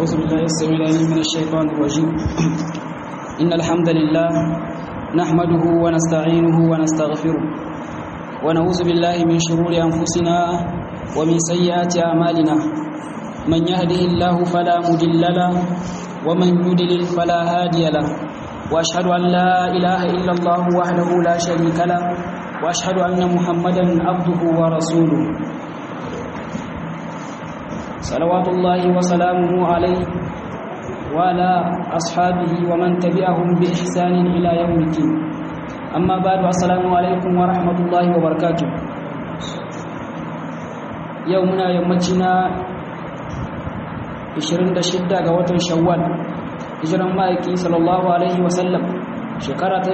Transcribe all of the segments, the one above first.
أعوذ بالله السميع العليم من الشيطان الرجيم إن الحمد لله نحمده ونستعينه ونستغفره ونعوذ بالله من شرور أنفسنا ومن سيئات أعمالنا من يهده الله فلا مضل له ومن يضلل فلا هادي له وأشهد أن لا إله إلا الله وحده لا شريك له وأشهد أن محمدا عبده ورسوله صلوات الله وسلامه عليه وعلى أصحابه ومن تبعهم بإحسان إلى يوم الدين أما بعد السلام عليكم ورحمة الله وبركاته يومنا يومتنا 26 ga watan shawwal hijiran ma'aiki sallallahu alaihi wasallam shekara ta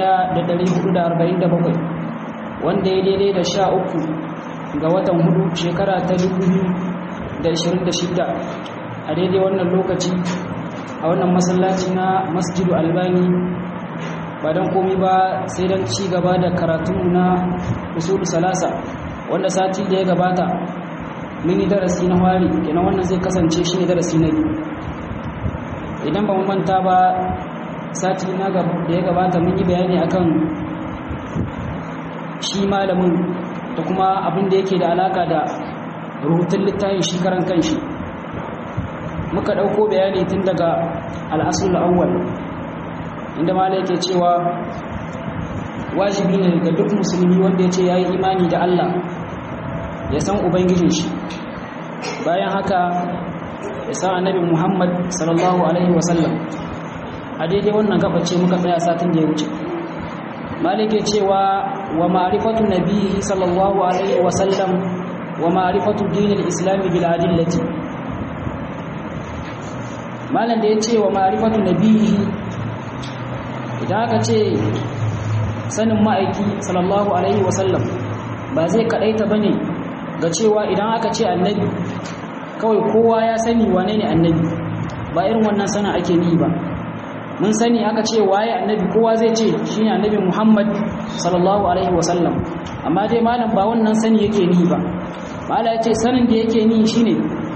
1447 wanda ya daidai da sha uku ga watan hudu shekara ta 2026 a daidai wannan lokaci a wannan masallaci na masjidu albani ba don komi ba sai don ci gaba da karatunmu na usulu salasa wanda sati da ya gabata mini darasi na wari kenan wannan zai kasance shi ne darasi na biyu idan ba mu manta ba sati na da ya gabata mun yi bayani akan shi malamin da kuma abin da yake da alaka da rubutun littafin shi karan kanshi muka ɗauko bayani tun daga al'asul awwal inda mala yake cewa wajibi ne ga duk musulmi wanda ya ce ya yi imani da Allah ya san ubangijin shi bayan haka ya san annabi muhammad sallallahu alaihi wasallam a daidai wannan gabace muka tsaya satin da ya wuce malike cewa wa ma'rifatu nabihi sallallahu alaihi wasallam wa ma'rifatu dinil islami bil adillati malam da ya ce wa ma'rifatu nabihi idan aka ce sanin ma'aiki sallallahu alaihi wasallam ba zai kadaita bane ga cewa idan aka ce annabi kawai kowa ya sani wane ne annabi ba irin wannan sana ake ni ba mun sani aka ce waye annabi kowa zai ce shine annabi Muhammad sallallahu alaihi wasallam amma dai malam ba wannan sani yake ni ba mala yace sanin da yake ni shine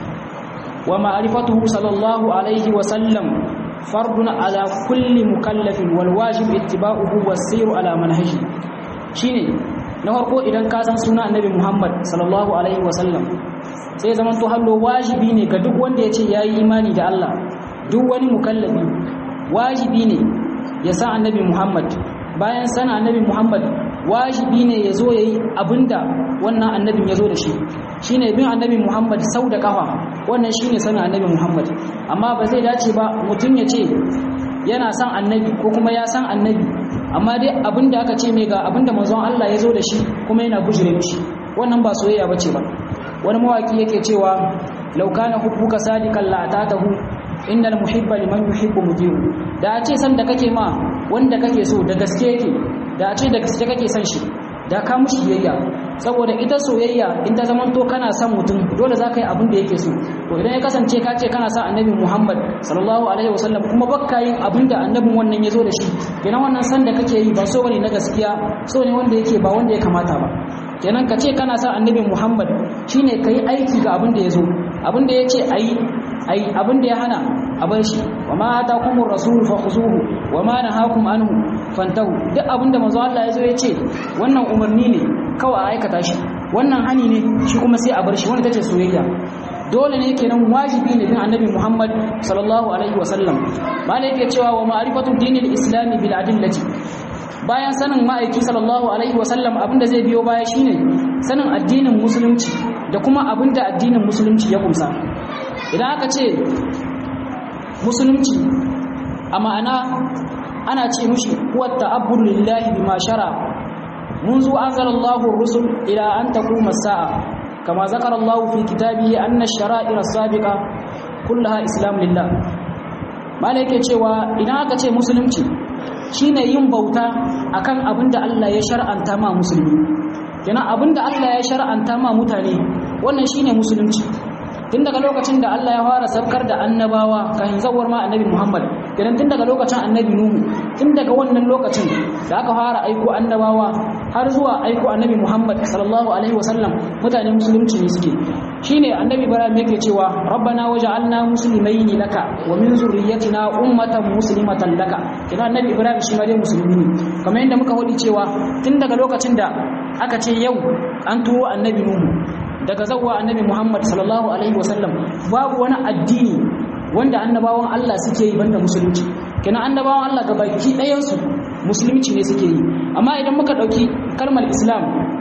wa ma'rifatuhu sallallahu alaihi wasallam fardun ala kulli mukallafin wal wajib ittiba'uhu was-sayru ala manhaji shine na farko idan ka san suna annabi Muhammad sallallahu alaihi wasallam sai zaman to hallo wajibi ne ga duk wanda ya ce yayi imani da Allah duk wani mukallafi wajibi ne ya san annabi Muhammad bayan sana annabi Muhammad wajibi ne ya zo yayi abinda wannan annabin ya zo da shi shine bin annabi Muhammad sau da kafa wannan shine sanin annabi Muhammad amma ba zai dace ba mutum ya ce yana san annabi ko kuma ya san annabi amma dai abinda aka ce mai ga abinda manzon Allah ya zo da shi kuma yana bujire mishi wannan ba soyayya bace ba wani mawaki yake cewa law kana hubbuka sadiqan la atatahu innal muhibba liman yuhibbu mudiru da a ce san da kake ma wanda kake so da gaske yake da a ce da gaske kake son shi da ka mushi biyayya saboda ita soyayya in ta zaman to kana son mutum dole za ka yi abin da yake so to idan ya kasance ka ce kana son annabi muhammad sallallahu alaihi wasallam kuma bakka yin abin da annabin wannan ya zo da shi kenan wannan san da kake yi ba so bane na gaskiya so ne wanda yake ba wanda ya kamata ba kenan ka ce kana son annabi muhammad shine ka yi aiki ga abin da ya zo abin da ya ce a yi ai abin da ya hana a bar shi wa ma atakumur rasul fakhuzuhu wa ma nahakum anhu fantahu duk abin da manzo Allah ya zo ya ce wannan umarni ne kawai a aikata shi wannan hani ne shi kuma sai a bar shi wanda tace soyayya dole ne kenan wajibi ne bin annabi Muhammad sallallahu alaihi wasallam malai yake cewa wa ma'rifatu dinil islam bil adillati bayan sanin ma'aiki sallallahu alaihi wasallam abinda zai biyo baya shine sanin addinin musulunci da kuma abinda addinin musulunci ya kumsa idan aka ce musulunci a ma'ana ana ce mushi huwa ta'abbur lillahi bima shara منذ أنزل الله الرسل إلى أن تقوم الساعة كما ذكر الله في كتابه أن الشرائع السابقة كلها إسلام لله ما لك cewa idan aka ce musulunci shine yin bauta akan abinda Allah ya shar'anta ma musulmi kenan abinda Allah ya shar'anta ma mutane wannan shine musulunci tun daga lokacin da Allah ya fara saukar da annabawa kafin zawar ma annabi Muhammad kenan tun daga lokacin annabi Nuhu tun daga wannan lokacin da aka fara aiko annabawa har zuwa aiko annabi Muhammad sallallahu alaihi wasallam mutane musulunci ne suke shine annabi Ibrahim yake cewa rabbana waj'alna muslimaini laka wa min zurriyyatina ummatan muslimatan laka kenan annabi Ibrahim shi ma dai musulmi ne kamar yadda muka wadi cewa tun daga lokacin da aka ce yau an turo annabi Nuhu daga zawwa annabi Muhammad sallallahu alaihi wasallam babu wani addini wanda annabawan Allah suke yi banda musulunci kenan annabawan Allah gabaki ɗayan su musulunci ne suke yi amma idan muka ɗauki kalmar Islam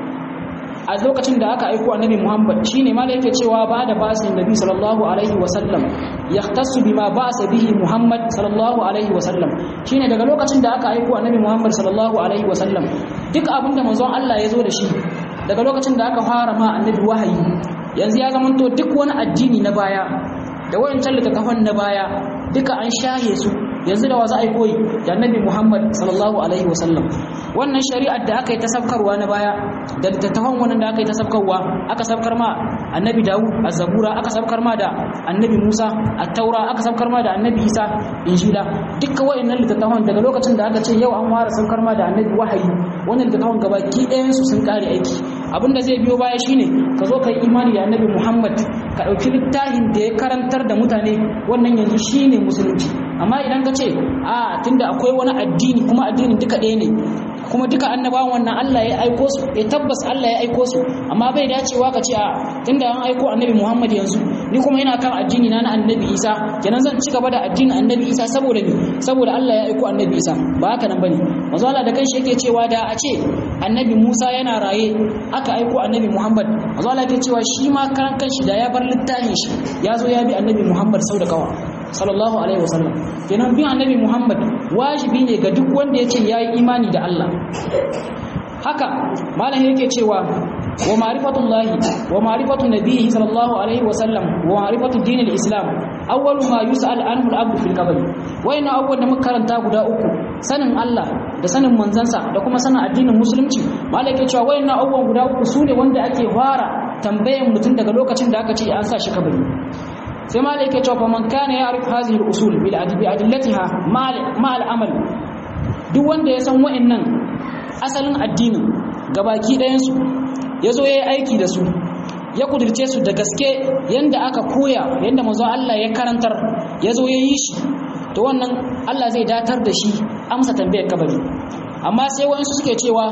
a lokacin da aka aiko annabi Muhammad shine ma da yake cewa ba da basin nabi sallallahu alaihi wasallam yahtassu bima ba'sa bihi Muhammad sallallahu alaihi wasallam shine daga lokacin da aka aiko annabi Muhammad sallallahu alaihi wasallam duk abinda manzon Allah ya zo da shi daga lokacin da aka fara ma annabi wahayi yanzu ya zamanto duk wani addini na baya da wayancan littattafan na baya duka an shahe su yanzu da wa za a yi koyi da annabi Muhammad sallallahu alaihi wasallam wannan shari'ar da aka yi ta sabkarwa na baya da littattafan wannan da aka yi ta sabkarwa aka sabkar ma annabi Dawud az-Zabura aka sabkar ma da annabi Musa at-Taura aka sabkar ma da annabi Isa Injila dukkan wayannan littattafan daga lokacin da aka ce yau an fara sabkar ma da annabi wahayi wannan littattafan gabaki ɗayan su sun kare aiki abinda zai biyo baya shine ka zo ka yi imani da annabi Muhammad ka ɗauki littafin da ya karantar da mutane wannan yanzu shine musulunci amma idan ka ce a tunda akwai wani addini kuma addinin duka ɗaya ne kuma duka annabawan wannan Allah ya aiko su ya tabbas Allah ya aiko su amma bai dacewa ka ce a tunda an aiko annabi Muhammad yanzu ni kuma ina kan addini na na annabi Isa kenan zan ci gaba da addinin annabi Isa saboda ni saboda Allah ya aiko annabi Isa ba haka nan bane manzo Allah da kanshi yake cewa da a ce annabi Musa yana raye aka aiko annabi Muhammad manzo Allah yake cewa shi ma karan kanshi da ya bar littafin shi ya zo ya bi annabi Muhammad sau da kawa sallallahu alaihi wasallam kenan bin annabi Muhammad wajibi ne ga duk wanda ya ce ya yi imani da Allah haka malam yake cewa wa ma'rifatullahi wa ma'rifatu nabiyyi sallallahu alaihi wasallam wa ma'rifatu dinil islam awwalu ma yus'al anhu al-abdu fil qabr wayna awwal da muka karanta guda uku sanin Allah da sanin manzansa da kuma sanin addinin musulunci malam yake cewa wayna awwal guda uku sune wanda ake fara tambayan mutum daga lokacin da aka ce an sa shi kabari sai ma da yake cewa fa man kana ya'rif hadhihi al-usul bil adbi adillatiha ma al-amal duk wanda ya san wa'annan asalin addinin gabaki ɗayan su yazo yayi aiki da su ya kudirce su da gaske yanda aka koya yanda manzo Allah ya karantar yazo yayi shi to wannan Allah zai datar da shi amsa tambayar kabari amma sai wayansu suke cewa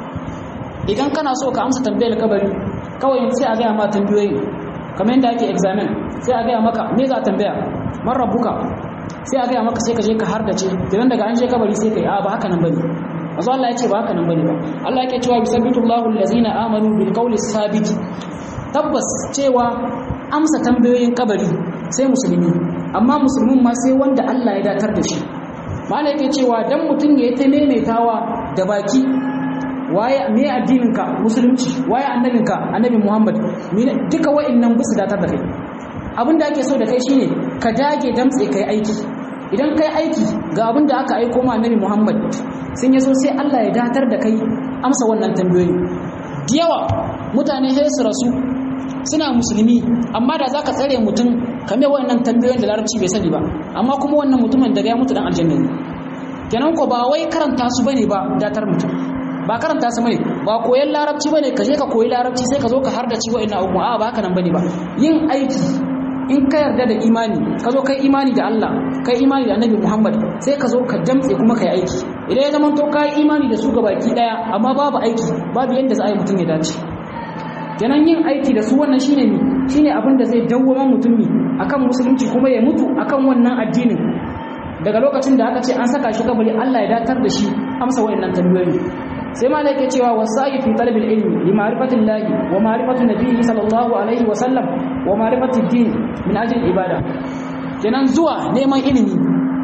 idan kana so ka amsa tambayar kabari kawai sai a ga ma tambayoyi kamar yadda ake examen sai a gaya maka me za a tambaya man rabbuka sai a gaya maka sai ka je ka hardace idan daga an je kabari sai kai a ba haka nan bane manzo Allah ya ce ba haka nan bane ba Allah yake cewa yusabbitu Allahu allazina amanu bil qawli sabit tabbas cewa amsa tambayoyin kabari sai musulmi amma musulmin ma sai wanda Allah ya datar da shi mala yake cewa dan mutum ya ta maimaitawa da baki waye me addininka musulunci waye annabinka annabi Muhammad duka wa'annan bisu datar da kai abin da ake so da kai shine ka dage damtse kai aiki idan kai aiki ga abin da aka aiko ma annabi Muhammad sun yaso sai Allah ya datar da kai amsa wannan tambayoyi da yawa mutane sai su rasu suna musulmi amma da zaka tsare mutum kame wannan tambayoyin da larabci bai sani ba amma kuma wannan mutumin daga ya mutu dan aljanna ne kenan ko ba wai karanta su bane ba datar mutum ba karanta su bane ba koyan larabci bane ka je ka koyi larabci sai ka zo ka hardace wa'annan abubuwa a ba haka nan bane ba yin aiki in ka yarda da imani ka zo kai imani da Allah kai imani da Annabi Muhammad sai ka zo ka damtse kuma kai aiki idan ya zama to kai imani da su baki daya amma babu aiki babu yanda za a yi mutum ya dace kenan yin aiki da su wannan shine mi shine abin da zai dawwama mutum mi akan musulunci kuma ya mutu akan wannan addinin daga lokacin da aka ce an saka shi kabari Allah ya datar da shi amsa wayannan tambayoyi sai ma yake cewa wasa'i fi talabil ilmi li ma'rifati llahi wa ma'rifati nabiyyi sallallahu alaihi wa sallam wa ma'rifati din min ajli ibada kenan zuwa neman ilimi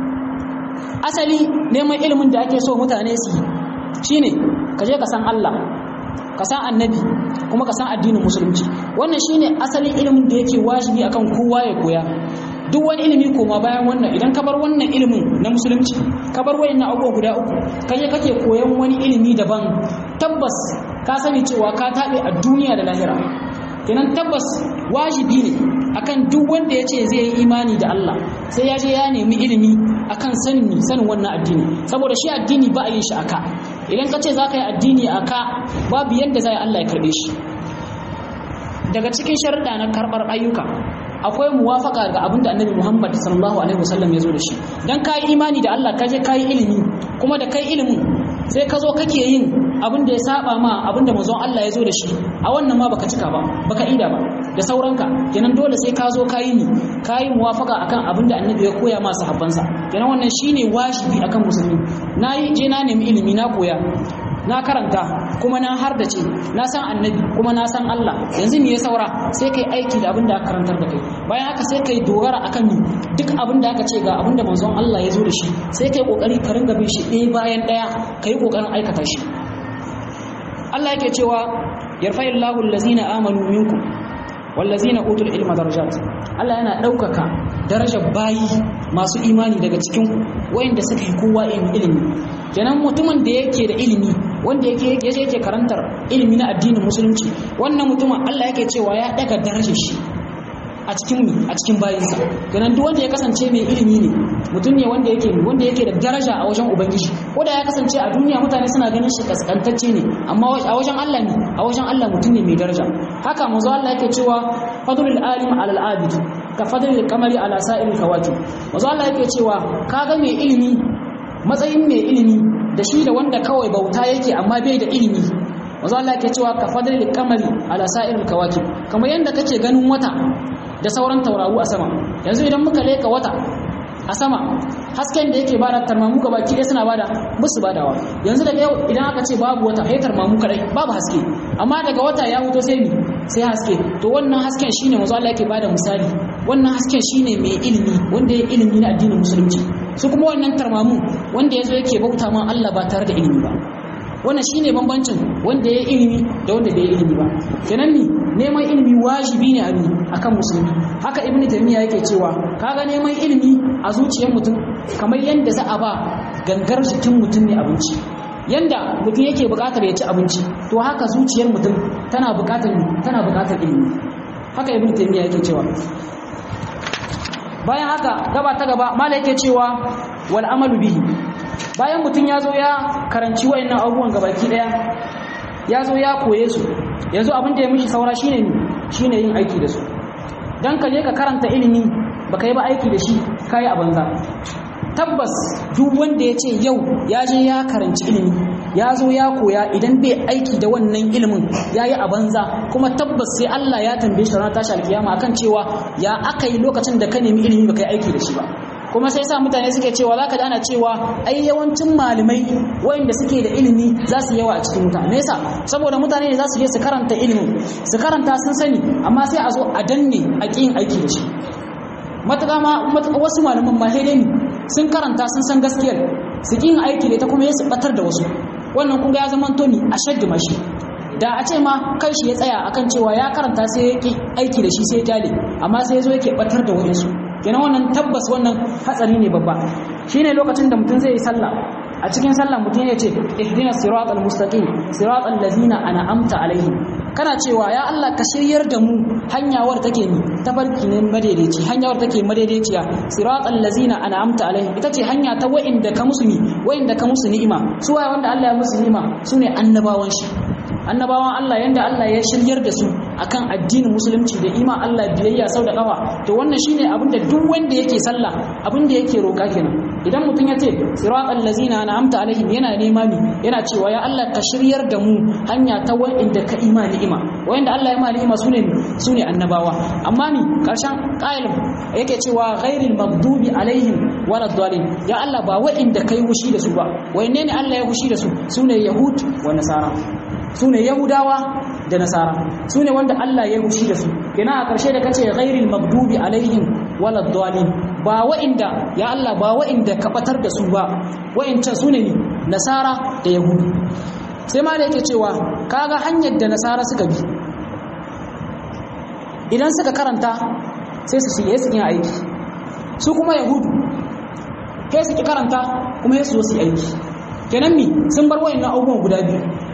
asali neman ilimin da ake so mutane su yi shine ka je ka san Allah ka san annabi kuma ka san addinin musulunci wannan shine asalin ilimin da yake wajibi akan kowa ya koya duk wani ilimi koma bayan wannan idan ka bar wannan ilimin na musulunci ka bar wayannan abubuwa guda uku kaje kake koyan wani ilimi daban tabbas ka sani cewa ka tabe a duniya da lahira kenan tabbas wajibi ne akan duk wanda ya ce zai yi imani da Allah sai ya je ya nemi ilimi akan sanin sanin wannan addini saboda shi addini ba a yin shi aka idan ka ce za ka yi addini aka babu yadda za Allah ya karbe shi daga cikin sharuɗa na karɓar ayyuka akwai muwafaka ga abin da annabi Muhammad sallallahu alaihi wasallam ya zo da shi dan kai imani da Allah kaje kai ilimi kuma da kai ilimin sai ka zo kake yin abin da ya saba ma abin da manzon Allah ya zo da shi a wannan ma baka cika ba baka ida ba da sauranka kenan dole sai ka zo kayi ni kayi muwafaka akan abin da annabi ya koya ma sahabbansa kenan wannan shine wajibi akan musulmi na yi je na nemi ilimi na koya na karanta kuma na har da ce na san annabi kuma na san Allah yanzu me ya saura sai kai aiki da abin da aka karantar da kai bayan haka sai kai dogara akan ni duk abin da aka ce ga abin da manzon Allah ya zo da shi sai kai kokari ka ringa bin shi ɗaya bayan ɗaya kai kokarin aikata shi Allah yake cewa yarfa'illahu allazina amanu minkum wallazina utul ilma darajat Allah yana ɗaukaka darajar bayi masu imani daga cikin wayanda suka yi kowa ilimi kenan mutumin da yake da ilimi wanda yake yaje yake karantar ilimi na addinin musulunci wannan mutumin Allah yake cewa ya daga darajar shi a cikin mu a cikin bayinsa kenan duk wanda ya kasance mai ilimi ne mutum ne wanda yake wanda yake da daraja a wajen ubangiji ko da ya kasance a duniya mutane suna ganin shi kaskantacce ne amma a wajen Allah ne a wajen Allah mutum ne mai daraja haka manzo Allah yake cewa fadlul alim ala al abid ka fadlul qamari ala sa'il kawakib manzo Allah yake cewa kaga mai ilimi matsayin mai ilimi da shi da wanda kawai bauta yake amma bai da ilimi manzo Allah yake cewa ka fadlul qamari ala sa'il kawakib kamar yanda kake ganin wata da sauran tauraru a sama yanzu idan muka leka wata a sama hasken da yake bada tarmamu ga baki ɗaya suna bada musu badawa yanzu daga yau idan aka ce babu wata sai tarmamu kadai babu haske amma daga wata ya huto sai ni sai haske to wannan hasken shine manzo Allah yake bada misali wannan hasken shine mai ilimi wanda ya ilimi na addinin musulunci su kuma wannan tarmamu wanda yazo yake bauta ma Allah ba tare da ilimi ba wannan shine bambancin wanda ya ilimi da wanda bai ilimi ba kenan ni neman ilimi wajibi ne a ni akan musulmi haka ibnu taymiya yake cewa kaga neman ilimi a zuciyar mutum kamar yanda za a ba gangar jikin mutum ne abinci yanda mutum yake buƙatar ya ci abinci to haka zuciyar mutum tana buƙatar tana buƙatar ilimi haka ibnu taymiya yake cewa bayan haka gaba ta gaba mala yake cewa wal amalu bihi bayan mutum ya zo ya karanci wayannan abubuwan gabaki daya ya zo ya koye su yanzu abin da ya mishi saura shine shine yin aiki da su dan ka je ka karanta ilimi baka yi ba aiki da shi kai a banza tabbas duk wanda ya ce yau ya je ya karanci ilimi ya zo ya koya idan bai aiki da wannan ilimin ya yi a banza kuma tabbas sai Allah ya tambaye shi ranar tashi alkiyama akan cewa ya aka yi lokacin da ka nemi ilimi baka yi aiki da shi ba kuma sai sa mutane suke cewa zaka ji ana cewa ai yawancin malamai wayanda suke da ilimi za su yawa a cikin mutane nesa saboda mutane ne za su je su karanta ilimin su karanta sun sani amma sai a zo a danne a ƙin aiki da shi matuƙa ma wasu malaman ma ne sun karanta sun san gaskiyar su ƙin aiki da ita kuma ya su batar da wasu wannan kun ga ya zama toni a shaddi mashi da a ce ma kai shi ya tsaya akan cewa ya karanta sai ya ƙi aiki da shi sai ya kyale amma sai ya zo yake batar da wayansu kenan wannan tabbas wannan hatsari ne babba shine lokacin da mutum zai yi sallah a cikin sallah mutum ya ce ihdina siratal mustaqim siratal ladzina an'amta alaihim kana cewa ya Allah ka shiryar da mu hanyawar take ni tabarki ne madaidaici hanyawar take madaidaiciya siratal ladzina an'amta alaihim ita ce hanya ta wa'inda ka musu ni wa'inda ka musu ni'ima su waye wanda Allah ya musu ni'ima sune annabawan shi annabawan Allah yanda Allah ya shiryar da su akan addinin musulunci da ima Allah biyayya sau da kafa to wannan shine abin da duk wanda yake sallah abin da yake roka kenan idan mutum ya ce siratal ladzina an'amta alaihim yana nema ni yana cewa ya Allah ka shiryar da mu hanya ta wanda ka ima ni'ima wanda Allah ya ma ni'ima sune sune annabawa amma ni karshen qailin yake cewa ghairil maghdubi alaihim waladdallin ya Allah ba wa'inda kai wushi da su ba wayanne ne Allah ya wushi da su sune yahud wa nasara su ne yahudawa da nasara su ne wanda Allah ya hushi da su kina a ƙarshe da kace ghairil magdubi alaihim walad dalin ba wa'inda ya Allah ba wa'inda ka batar da su ba wa'incan su ne nasara da yahudu sai ma da yake cewa kaga hanyar da nasara suka bi idan suka karanta sai su shige su yin aiki su kuma yahudu kai su ki karanta kuma ya su zo su yi aiki kenan mi sun bar wa'annan abubuwan guda biyu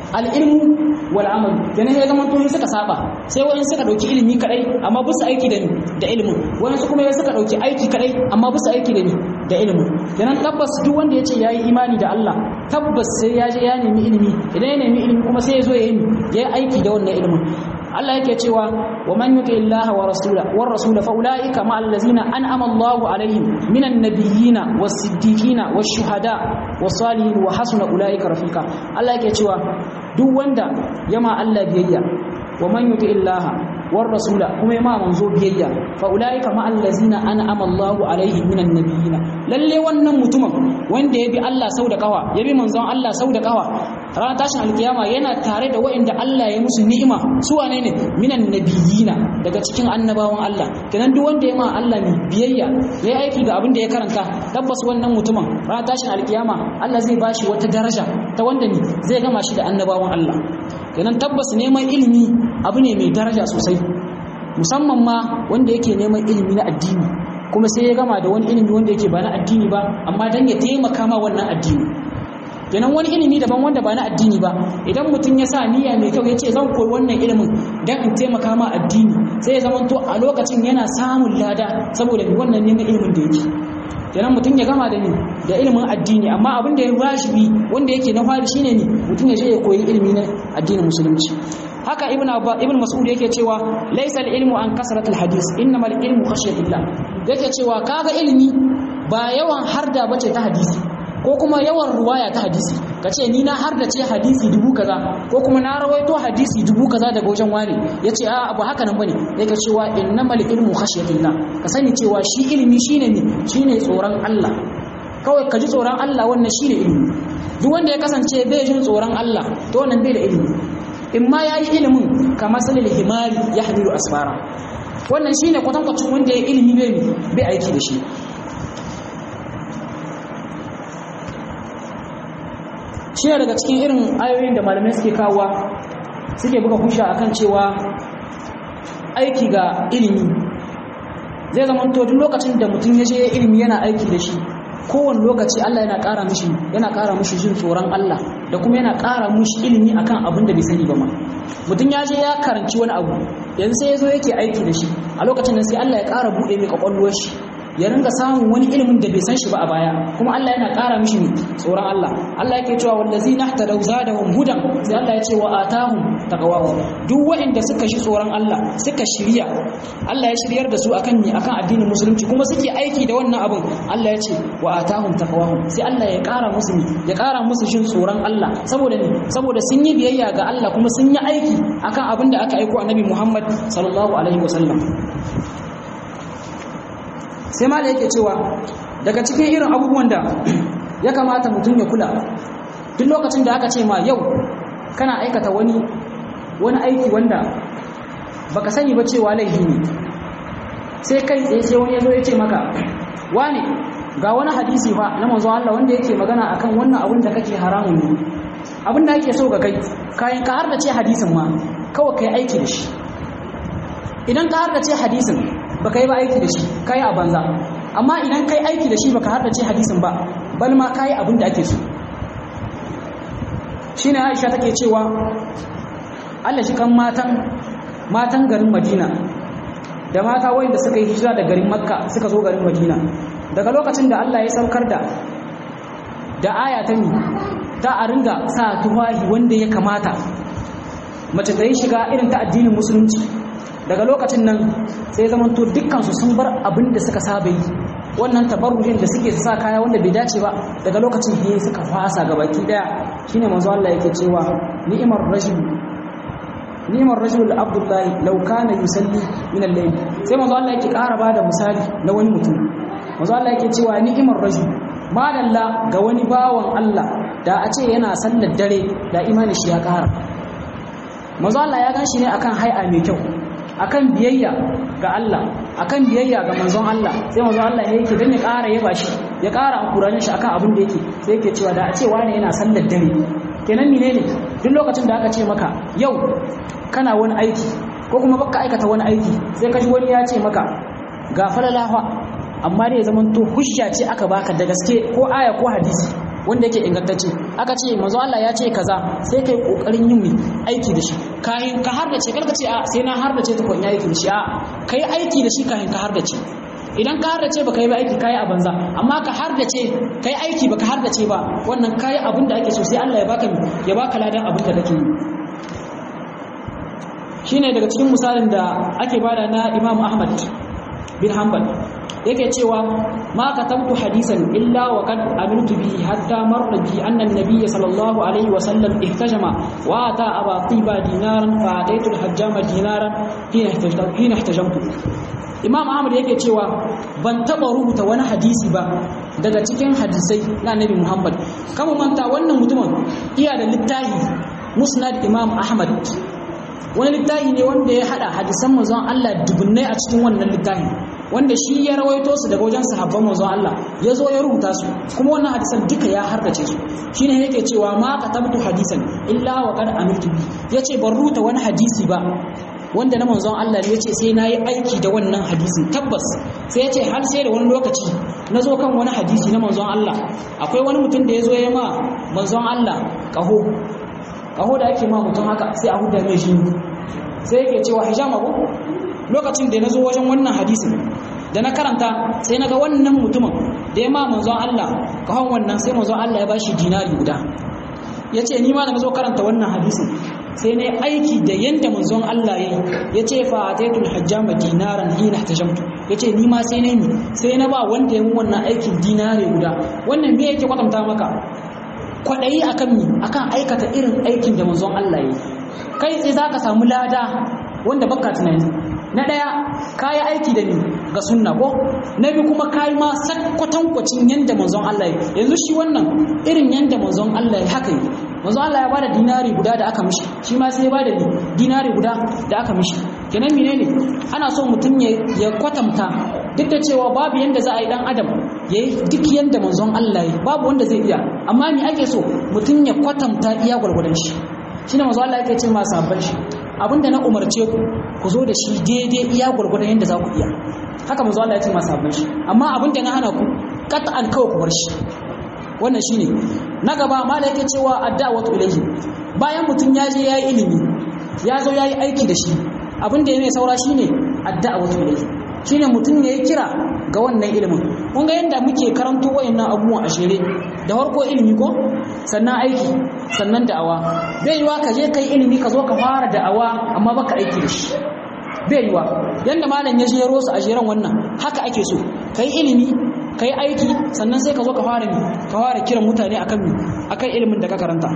al-ilmu wal amal kenan ya zama to suka saba sai wani suka dauki ilimi kadai amma ba su aiki da ni da ilimin wani su kuma ya suka dauki aiki kadai amma ba su aiki da ni da ilimin kenan tabbas duk wanda ya ce yayi imani da Allah tabbas sai ya je ya nemi ilimi idan ya nemi ilimi kuma sai ya zo ya yi ya aiki da wannan ilimin Allah yake cewa wa man yuti Allah wa rasula war rasula fa ulaika ma allazina an'ama Allah alaihim minan nabiyina was siddiqina was shuhada was salihin wa hasuna ulaika rafika Allah yake cewa duk wanda yama Allah biyayya wa man yuti Allah war rasula kuma yama manzo biyayya fa ulaika ma allazina an'ama Allah alaihim minan nabiyina lalle wannan mutumin wanda ya bi Allah sau da kawa ya bi manzon Allah sau da kawa ranar tashin alkiyama yana tare da waɗanda Allah ya musu ni'ima su wane ne minan nabiyina daga cikin annabawan Allah kenan duk wanda ya ma Allah ne biyayya ya yi aiki ga abin da ya karanta tabbas wannan mutumin ranar tashin alkiyama Allah zai bashi wata daraja ta wanda ne zai gama shi da annabawan Allah kenan tabbas neman ilimi abu ne mai daraja sosai musamman ma wanda yake neman ilimi na addini kuma sai ya gama da wani ilimi wanda yake ba na addini ba amma dan ya taimaka ma wannan addini kenan wani ilimi daban wanda ba na addini ba idan mutum ya sa niyya mai kyau ya ce zan koyi wannan ilimin don in taimaka ma addini sai ya zama to a lokacin yana samun lada saboda wannan neman ilimin da yake kenan mutum ya gama da ni da ilimin addini amma abin da ya wajibi wanda yake na fari shine ne mutum ya je ya koyi ilimi na addinin musulunci haka ibn ibn mas'ud yake cewa laysa al-ilmu an kasrat al-hadith innamal ilmu khashyatillah yake cewa kaga ilimi ba yawan harda bace ta hadisi ko kuma yawan ruwaya ta hadisi ka ce ni na har da ce hadisi dubu kaza ko kuma na rawaito hadisi dubu kaza daga wajen wani ya ce a abu haka nan bane ya ka cewa innamal ilmu khashyatillah ka sani cewa shi ilimi shine ne shine tsoron Allah kawai ka ji tsoron Allah wannan shine ilimi duk wanda ya kasance bai jin tsoron Allah to wannan bai da ilimi in ma yayi ilimin kamar salil himari ya hamilu asfara wannan shine kwatankwacin wanda ya ilimi bai bai aiki da shi shi ne daga cikin irin ayoyin da malamai suke kawowa suke buga husha akan cewa aiki ga ilimi zai zama to duk lokacin da mutum ya je ilimi yana aiki da shi kowane lokaci Allah yana ƙara mishi yana ƙara mishi jin tsoron Allah da kuma yana ƙara mishi ilimi akan abin da bai sani ba ma mutum ya je ya karanci wani abu yanzu sai ya zo yake aiki da shi a lokacin nan sai Allah ya ƙara buɗe mai kwakwalwar shi ya ringa samun wani ilimin da bai san shi ba a baya kuma Allah yana ƙara mishi ne tsoron Allah Allah yake cewa wallazina ihtadaw zadahum hudan sai Allah ya ce wa atahum taqwahum duk waɗanda suka shi tsoron Allah suka shirya Allah ya shiryar da su akan ne akan addinin musulunci kuma suke aiki da wannan abin Allah ya ce wa atahum taqwahum sai Allah ya ƙara musu ne ya ƙara musu shin tsoron Allah saboda ne saboda sun yi biyayya ga Allah kuma sun yi aiki akan abin da aka aiko annabi Muhammad sallallahu alaihi wasallam sai ma da yake cewa daga cikin irin abubuwan da ya kamata mutum ya kula duk lokacin da aka ce ma yau kana aikata wani wani aiki wanda baka sani ba cewa laifi ne sai kai tsaye sai wani ya zo ya ce maka wane ga wani hadisi fa na manzo Allah wanda yake magana akan wannan abin da kake haramun ne abin da ake so ga kai kayan ka har da ce hadisin ma kawai kai aiki da shi idan ka har da ce hadisin baka yi ba aiki da shi kai a banza amma idan kai aiki da shi baka har da ce hadisin ba bal ma kai abin da ake so shine Aisha take cewa Allah shi kan matan matan garin Madina da mata wanda suka yi hijira da garin Makka suka zo garin Madina daga lokacin da Allah ya saukar da da aya ta ni ta a ringa sa tuwahi wanda ya kamata mace ta yi shiga irin ta addinin musulunci daga lokacin nan sai zaman to dukkansu sun bar abin da suka saba yi wannan tabarrujin da suke sa kaya wanda bai dace ba daga lokacin ne suka fasa gabaki daya shine manzo Allah yake cewa ni'mar rajul ni'mar rajul abdullahi law kana yusalli min al-layl sai manzo Allah yake ƙara bada misali na wani mutum manzo Allah yake cewa ni'mar rajul madalla ga wani bawan Allah da a ce yana sallar dare da imani shi ya ƙara manzo Allah ya gan shi ne akan hai'a mai kyau akan biyayya ga Allah akan biyayya ga manzon Allah sai manzon Allah ya yake dan ya ƙara yaba shi ya ƙara ankuranin shi akan abin da yake sai yake cewa da a ce wani yana sallar dare kenan menene duk lokacin da aka ce maka yau kana wani aiki ko kuma baka aikata wani aiki sai ka ji wani ya ce maka ga falalawa amma dai ya zaman to hujja ce aka baka da gaske ko aya ko hadisi wanda yake ingantacce aka ce manzo Allah ya ce kaza sai kai kokarin yin aiki da shi kayan ka har da ce karka ce a sai na har da ce tukun ya aiki da shi a kai aiki da shi kayan ka har da ce idan ka har da ce baka yi ba aiki kai a banza amma ka har da ce kai aiki baka har da ce ba wannan kai abin da ake so sai Allah ya baka ya baka ladan abin da kake yi shine daga cikin misalin da ake bada na Imam Ahmad bin Hanbal yake cewa ma katabtu hadisan illa wa qad amiltu bihi hatta marra bi anna an-nabiy sallallahu alaihi wa sallam ihtajama wa ata aba tiba dinaran fa ataitu al-hajjama dinaran hina ihtajamtu Imam Ahmad yake cewa ban taba rubuta wani hadisi ba daga cikin hadisai na Annabi Muhammad kama manta wannan mutumin iya da littafi Musnad Imam Ahmad wani littafi ne wanda ya hada hadisan manzon Allah dubunnai a cikin wannan littafi wanda shi ya rawaito su daga wajen sahabban manzon Allah ya zo ya rubuta su kuma wannan hadisan duka ya hardace su shine yake cewa ma katabtu hadisan illa wa qad amiltu bi yace ban rubuta wani hadisi ba wanda na manzon Allah ne yace sai nayi aiki da wannan hadisin tabbas sai yace har sai da wani lokaci na zo kan wani hadisi na manzon Allah akwai wani mutum da ya zo ya ma manzon Allah kaho kaho da ake ma mutum haka sai a huda mai shi sai yake cewa hijama ko lokacin da na zo wajen wannan hadisin da na karanta sai na ga wannan mutumin da ya ma manzon Allah kahon wannan sai manzon Allah ya bashi dinari guda ya ce ni ma da na zo karanta wannan hadisin sai na aiki da yanda manzon Allah ya yi ya ce fa ataitul hajjama dinaran hina tajamtu ya ce ni ma sai na yi sai na ba wanda ya yi wannan aikin dinari guda wannan me yake kwatanta maka kwaɗayi akan mi akan aikata irin aikin da manzon Allah ya yi kai sai za ka samu lada wanda baka tunani na ɗaya ka yi aiki da ni ga sunna ko na biyu kuma ka yi ma kwatankwacin yadda manzon Allah ya yanzu shi wannan irin yadda manzon Allah ya haka yi manzon Allah ya bada dinari guda da aka mishi shi ma sai ya bada dinari guda da aka mishi kenan menene ana so mutum ya kwatanta duk da cewa babu yanda za a yi dan adam ya yi duk yanda manzon Allah ya babu wanda zai iya amma me ake so mutum ya kwatanta iya gwargwadon shi shine manzon Allah yake ce ma sabban shi abinda na umarce ku ku zo da shi daidai iya gwargwadon yanda za ku iya haka manzon Allah ya ce ma sabban shi amma abinda na hana ku qat'an kawai ku bar shi wannan shine na gaba mala yake cewa adda'watu ilayhi bayan mutum ya je yayi ilimi ya zo yayi aiki da shi abinda ya mai saura shine adda'watu ilayhi shine mutum ne ya kira ga wannan ilimin kun ga yadda muke karanto wayannan abubuwan a shere da farko ilimi ko sannan aiki sannan da'awa bai yiwa ka je kai ilimi ka zo ka fara da'awa amma baka aiki da shi bai yiwa yanda malam ya jero su a jeren wannan haka ake so kai ilimi kai aiki sannan sai ka zo ka fara ni ka fara kiran mutane akan akan ilimin da ka karanta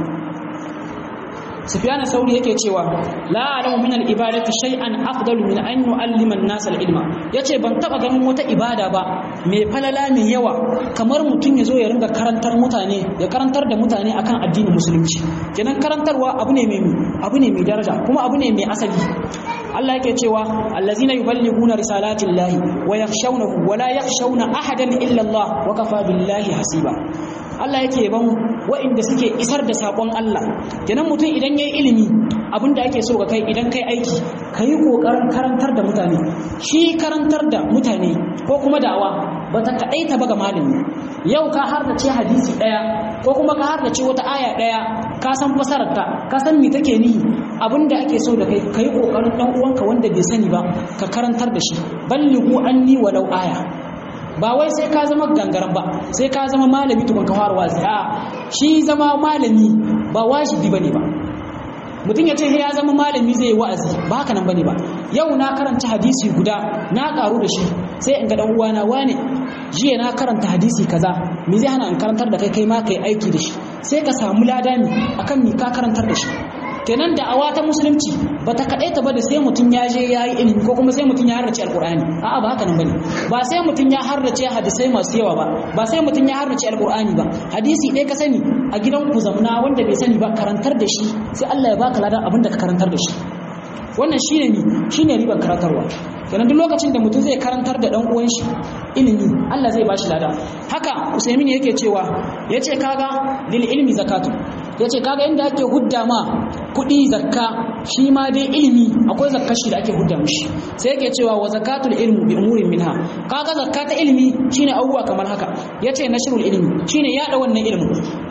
Sufyan Sauri yake cewa la alamu min al-ibadati shay'an afdalu min an yu'allima an-nas al-ilma yace ban taba ganin wata ibada ba mai falala mai yawa kamar mutum ya zo ya ringa karantar mutane ya karantar da mutane akan addinin musulunci kenan karantarwa abu ne mai abu ne mai daraja kuma abu ne mai asali Allah yake cewa allazina yuballighuna risalatillahi wa yakhshawnahu wa la yakhshawna ahadan illa Allah wa kafa billahi hasiba Allah yake ban wa'inda suke isar da sakon Allah kenan mutum idan yayi ilimi abinda ake so ga kai idan kai aiki kai kokarin karantar da mutane shi karantar da mutane ko kuma da'awa bata kadaita ba ga malami yau ka har da ce hadisi daya ko kuma ka har da ce wata aya daya ka san fasararta ka san me take nihi abinda ake so da kai kai kokarin dan uwanka wanda bai sani ba ka karantar da shi ballighu anni walau aya ba wai sai ka zama gangaren ba sai ka zama malami tukun ka fara wazi a shi zama malami ba wajibi bane ba mutum ya ce ya zama malami zai wa'azi ba haka nan bane ba yau na karanta hadisi guda na karu da shi sai in ga dan uwana wane jiya na karanta hadisi kaza me zai hana in karantar da kai kai ma kai aiki da shi sai ka samu ladani akan me ka karantar da shi kenan da awa ta musulunci ba ta kaɗai ta ba da sai mutum ya je ya yi ilimi ko kuma sai mutum ya harrace alƙur'ani a'a ba haka nan bane ba sai mutum ya harrace hadisai masu yawa ba ba sai mutum ya harrace alƙur'ani ba hadisi ɗaya ka sani a gidan ku zamna wanda bai sani ba karantar da shi sai Allah ya baka ladan abin da ka karantar da shi wannan shine ni shine ribar karantarwa kenan duk lokacin da mutum zai karantar da dan uwan shi ilimi Allah zai bashi lada haka Usaimin yake cewa yace kaga lil ilmi zakatu yace kaga inda ake hudda ma kudi zakka shi ma dai ilimi akwai zakkar shi da ake hudda mishi sai yake cewa wa zakatul ilmi bi umurin minha kaga zakka ta ilimi shine abubuwa kamar haka yace nashrul ilmi shine yada wannan ilimin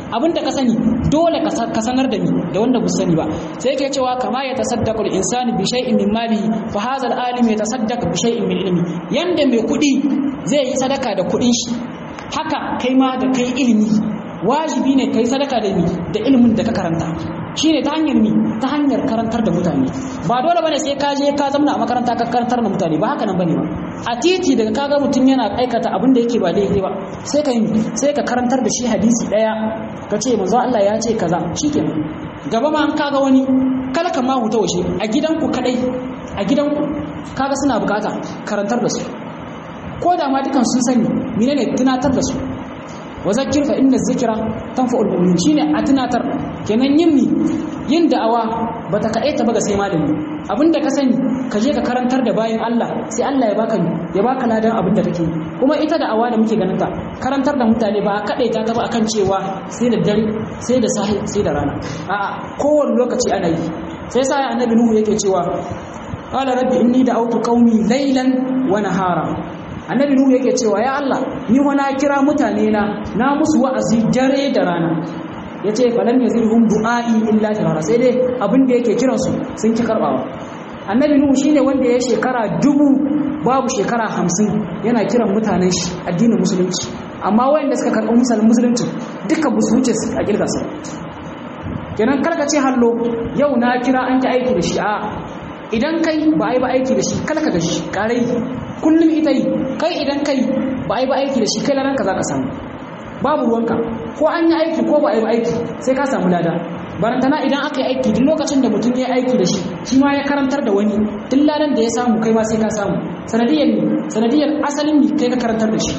abinda ka sani dole ka sanar da ni da wanda bu sani ba sai yake cewa kama ya tasaddaqu al-insanu bi shay'in min malihi fa hadha al-alim yatasaddaq bi shay'in min ilmi yanda mai kudi zai yi sadaka da kudin shi haka kai ma da kai ilimi wajibi ne kai sadaka da ni da ilimin da ka karanta shine ta hanyar mi ta hanyar karantar da mutane ba dole bane sai ka je ka zamna a makaranta ka karantar da mutane ba haka nan bane ba a titi daga kaga mutum yana aikata abin da yake ba daidai ba sai ka yi sai ka karantar da shi hadisi daya ka ce manzo Allah ya ce kaza shikenan gaba ma an kaga wani kala ka ma huta washe a gidanku kadai a gidanku kaga suna bukata karantar da su ko da ma dukan sun sani menene tunatar da su wa zakir fa inna zikra tanfa'ul mu'min shine a tunatar kenan yin mi yin da'awa bata kaɗai ta baga sai malami abinda ka sani ka je ka karantar da bayan Allah sai Allah ya baka ya baka ladan abinda kake kuma ita da'awa da muke ganin ta karantar da mutane ba kaɗai ta taba akan cewa sai da dare sai da sahi sai da rana a'a kowane lokaci ana yi sai sa annabi nuhu yake cewa qala rabbi inni da'awtu qaumi laylan wa nahara annabi nuhu yake cewa ya Allah ni wa na kira mutane na na musu wa'azi dare da rana yace falam yazirhum du'ai illa firara sai dai abin da yake kiran su sun ki karbawa annabi nuhu shine wanda ya shekara dubu babu shekara hamsin yana kiran mutanen shi addinin musulunci amma wayanda suka karɓi musulun musulunci duka ba su wuce a kirgasa kenan karka ce hallo yau na kira an ki aiki da shi a idan kai ba a yi ba aiki da shi kalka da shi karai kullum ita yi kai idan kai ba a yi ba aiki da shi kai laranka za ka samu babu ruwanka ko an yi aiki ko ba a yi ba aiki sai ka samu lada barantana idan aka yi aiki duk lokacin da mutum ya yi aiki da shi shi ma ya karantar da wani duk ladan da ya samu kai ma sai ka samu sanadiyar ne sanadiyar asalin ne kai ka karantar da shi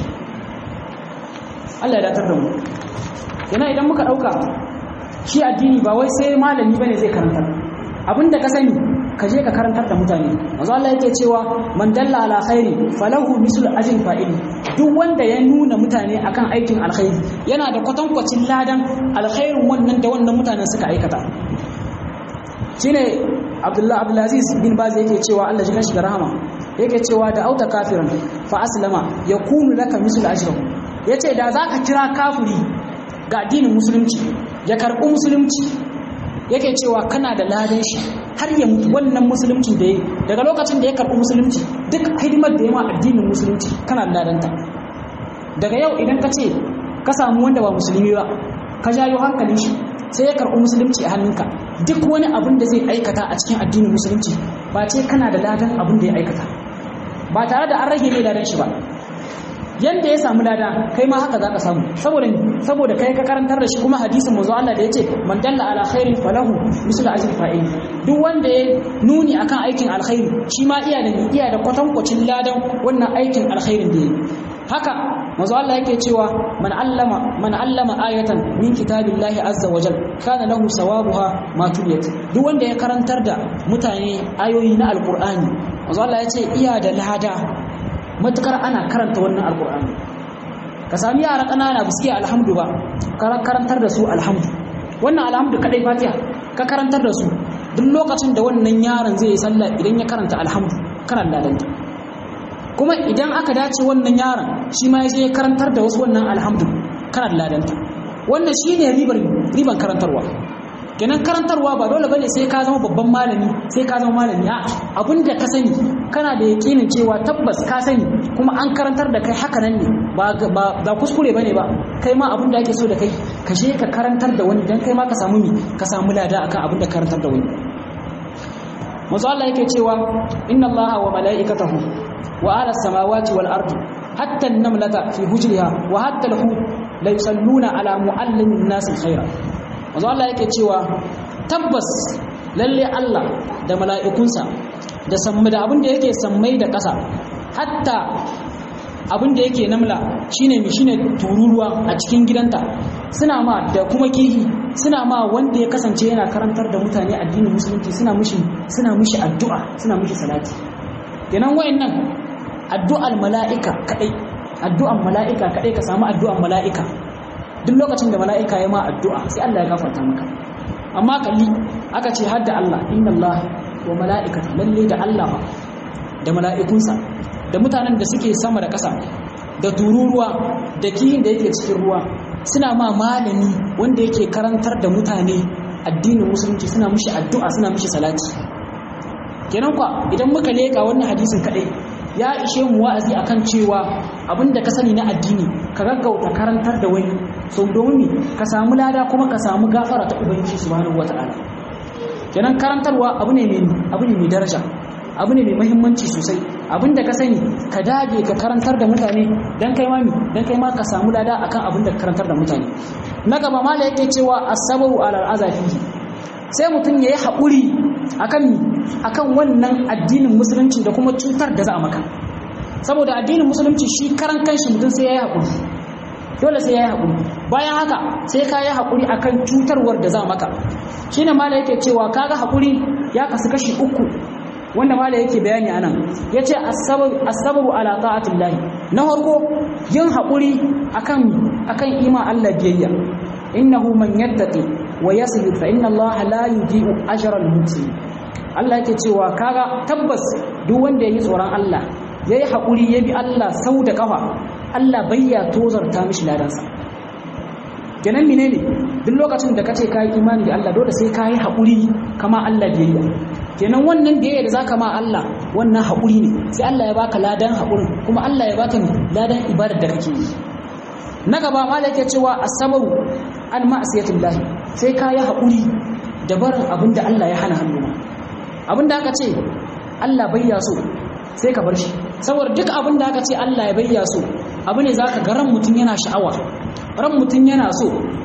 Allah ya datar da mu yana idan muka ɗauka shi addini ba wai sai malami bane zai karantar abinda ka sani ka je ka karantar da mutane manzo Allah yake cewa man dalla ala khairi falahu mislu ajrin fa'ili duk wanda ya nuna mutane akan aikin alkhairi yana da kwatankwacin ladan alkhairin wannan da wannan mutanen suka aikata shine Abdullah Abdulaziz bin Baz yake cewa Allah ji shi da rahama yake cewa da auta kafiran fa aslama yakunu laka mislu ajrihi yace da zaka kira kafiri ga addinin musulunci ya karɓi musulunci yake cewa kana da ladan shi har ya mutu wannan musulunci da ya daga lokacin da ya karɓi musulunci duk hidimar da ya ma addinin musulunci kana da ladanta daga yau idan ka ce ka samu wanda ba musulmi ba ka jayo hankalin shi sai ya karɓi musulunci a hannunka duk wani abin da zai aikata a cikin addinin musulunci ba ce kana da ladan abin da ya aikata ba tare da an rage mai ladan shi ba yanda ya samu lada kai ma haka zaka samu saboda saboda kai ka karantar da shi kuma hadisin manzo Allah da yace man dalla ala khairin falahu mislu ajri fa'il duk wanda ya nuni akan aikin alkhairi shi ma iya da iya da kwatankwacin ladan wannan aikin alkhairin da yake haka manzo Allah yake cewa man allama man allama ayatan min kitabillahi azza wajal kana lahu sawabuha ma tuliyat duk wanda ya karantar da mutane ayoyi na alqur'ani manzo Allah yace iya da lada matukar ana karanta wannan alkur'ani ka sami yara ƙanana ba su iya alhamdu ba karantar da su alhamdu wannan alhamdu kadai fatiha ka karantar da su duk lokacin da wannan yaron zai yi sallah idan ya karanta alhamdu kana ladanta kuma idan aka dace wannan yaron shi ma ya je karantar da wasu wannan alhamdu kana ladanta wannan shine ribar riban karantarwa kenan karantarwa ba dole bane sai ka zama babban malami sai ka zama malami a abinda ka sani kana da yakinin cewa tabbas ka sani kuma an karantar da kai haka nan ne ba ba kuskure bane ba kai ma abinda ake so da kai ka je ka karantar da wani dan kai ma ka samu mi ka samu lada akan abinda karantar da wani manzo Allah yake cewa inna Allaha wa mala'ikatahu wa ala samawati wal ardi hatta an-namlata fi hujriha wa hatta al-hut la yusalluna ala muallimin nas khaira wanzu Allah yake cewa tabbas lalle Allah da mala'ikunsa da sammai da abin da yake sammai da ƙasa hatta abin da yake namla shine mi shine tururuwa a cikin gidanta suna ma da kuma kihi suna ma wanda ya kasance yana karantar da mutane addinin musulunci suna mushi suna mushi addu'a suna mushi salati kenan wayannan addu'al mala'ika kadai addu'an mala'ika kadai ka samu addu'an mala'ika duk lokacin da mala'ika ya ma addu'a sai Allah ya gafarta maka amma kalli aka ce hadda Allah inna Allah wa mala'ikata lalle da Allah da mala'ikunsa da mutanen da suke sama da ƙasa da tururuwa da kihin da yake cikin ruwa suna ma malami wanda yake karantar da mutane addinin musulunci suna mishi addu'a suna mishi salati kenan kwa idan muka leka wannan hadisin kadai ya ishe mu wa'azi akan cewa abinda ka sani na addini ka gaggauta karantar da wani so domin ka samu lada kuma ka samu gafara ta ubangiji subhanahu wata'ala kenan karantarwa abu ne mai abu ne mai daraja abu ne mai muhimmanci sosai abinda ka sani ka dage ka karantar da mutane dan kai mami dan kai ma ka samu lada akan abinda ka karantar da mutane na gaba mala yake cewa asabu alal azafi sai mutum yayi haƙuri akan akan wannan addinin musulunci da kuma cutar da za a maka saboda addinin musulunci shi karan kanshi mutum sai yayi haƙuri dole sai yayi haƙuri bayan haka sai ka yi haƙuri akan cutarwar da za a maka shine mala yake cewa kaga haƙuri ya kasu kashi uku wanda mala yake bayani anan yace as-sababu ala ta'atillah na farko yin haƙuri akan akan ima Allah biyayya innahu man yattaqi wa yasbir fa inna Allah la yudhi'u ajra al-muhsinin Allah yake cewa kaga tabbas duk wanda yayi tsoron Allah yayi haƙuri ya bi Allah sau da kafa Allah bayya tozarta mishi ladansa kenan menene duk lokacin da kace kai imani da Allah dole sai kai haƙuri kama Allah biyayya kenan wannan biyayya da zaka ma Allah wannan haƙuri ne sai Allah ya baka ladan haƙurin kuma Allah ya baka ladan ibadar da kake yi na gaba malai yake cewa asabaru an ma'asiyatillah sai ka yi haƙuri da barin abin da Allah ya hana hannu abin da aka ce Allah bayya so sai ka bar shi saboda duk abin da aka ce Allah ya bayya so abu ne zaka ga ran mutum yana sha'awa ran mutum yana so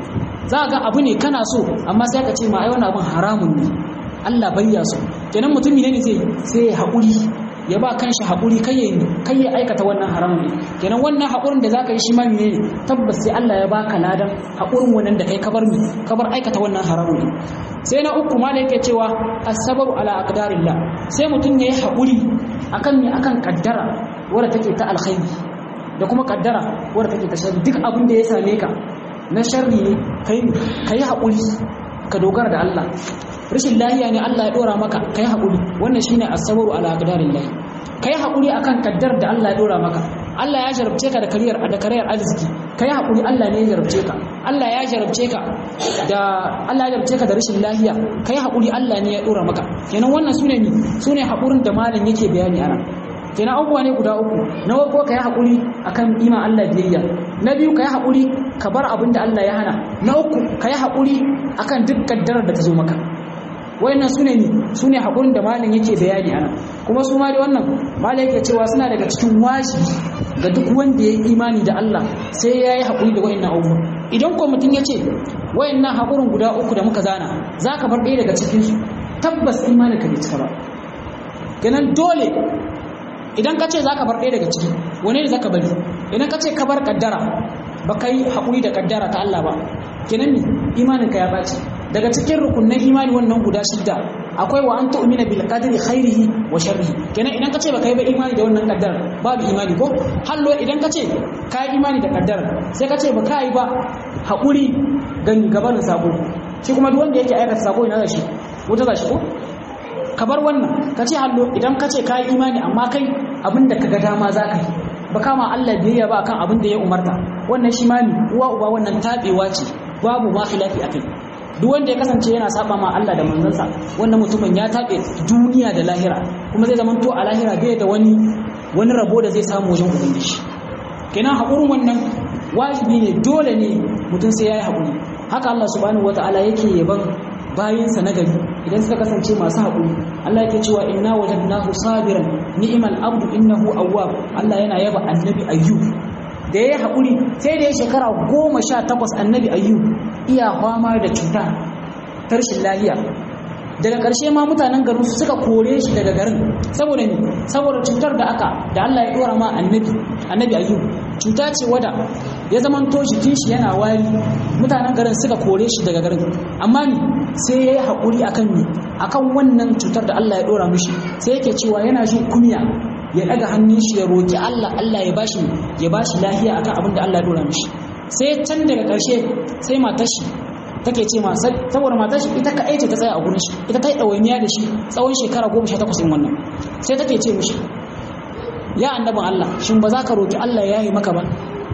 za ga abu ne kana so amma sai ka ce ma ai wannan abin haramun ne Allah bayya so kenan mutum ne zai sai ya haƙuri ya ba kanshi haƙuri kai ya kai ya aikata wannan haramun ne kenan wannan haƙurin da zaka yi shi ma ne tabbas sai Allah ya baka ladan haƙurin wannan da kai kabar mi kabar aikata wannan haramun ne sai na uku ma da yake cewa as-sabru ala aqdarillah sai mutum ya yi haƙuri akan me akan kaddara wadda take ta alkhairi da kuma kaddara wadda take ta sharri duk abin da ya same ka na sharri ne kai kai haƙuri ka dogara da Allah rashin lahiya ne Allah ya dora maka kai haƙuri wannan shine as-sabru ala aqdarillah kai haƙuri akan kaddar da Allah ya dora maka Allah ya jarabce ka da kariyar da kariyar arziki kai haƙuri Allah ne ya jarabce ka Allah ya jarabce ka da Allah ya jarabce ka da rashin lahiya kai haƙuri Allah ne ya dora maka kenan wannan sune ni sune haƙurin da malam yake bayani ana kenan abubuwa ne guda uku na farko kai haƙuri akan iman Allah biyayya na biyu kai haƙuri ka bar abin da Allah ya hana na uku kai haƙuri akan duk kaddarar da ta zo maka wayannan sune ni sune hakurin da malam yake bayani ana kuma su ma da wannan malam yake cewa suna daga cikin wajibi ga duk wanda ya yi imani da Allah sai ya yi hakuri da wayannan abubuwa idan ko mutum ya ce wayannan hakurin guda uku da muka zana za ka bar ɗaya daga cikin su tabbas imanin ka bai cika ba kenan dole idan ka ce za ka bar ɗaya daga ciki wane ne za ka bari idan ka ce ka bar kaddara ba ka yi haƙuri da kaddara ta Allah ba kenan ni imanin ka ya ɓaci daga cikin rukunin imani wannan guda shidda akwai wa an tu'mina bil qadri khairihi wa sharrihi kenan idan ka ce ba ka yi ba imani da wannan kaddara babu imani ko hallo idan ka ce ka yi imani da kaddara sai ka ce ba ka yi ba haƙuri gan gabanin sako shi kuma duk wanda yake aikata sako ina da shi wuta za shi ko ka bar wannan ka ce hallo idan ka ce ka yi imani amma kai abin da ka ga dama za ka yi ba kama Allah biyayya ba akan abin da ya umarta wannan shi ma uwa uba wannan tabewa ce babu ma khilafi akai duk wanda ya kasance yana saba ma Allah da manzansa wannan mutumin ya tabe duniya da lahira kuma zai zamanto a lahira bai da wani wani rabo da zai samu wajen ubangiji kenan hakurin wannan wajibi ne dole ne mutum sai yayi hakuri haka Allah subhanahu wataala yake yaban bayinsa na gari idan suka kasance masu haƙuri Allah yake cewa inna wajadnahu sabiran ni'mal abdu innahu awwab Allah yana yaba annabi ayyub da yayi haƙuri sai da ya shekara goma sha takwas annabi ayyub iya fama da cuta ta rashin lahiya daga ƙarshe ma mutanen garin su suka kore shi daga garin saboda ni saboda cutar da aka da Allah ya dora ma annabi annabi ayyub cuta ce wada ya zamanto jikin shi yana wari mutanen garin suka kore shi daga garin amma ni sai ya yi haƙuri akan ni akan wannan cutar da Allah ya dora mishi sai yake cewa yana jin kunya ya daga hannun shi ya roki Allah Allah ya bashi ya bashi lafiya akan abin da Allah ya dora mishi sai can daga ƙarshe sai matar shi take ce ma saboda matar shi ita kaɗai ce ta tsaya a gurin shi ita ta yi ɗawainiya da shi tsawon shekara goma sha takwas wannan sai take ce mishi ya annabin Allah shin ba za ka roki Allah ya yi maka ba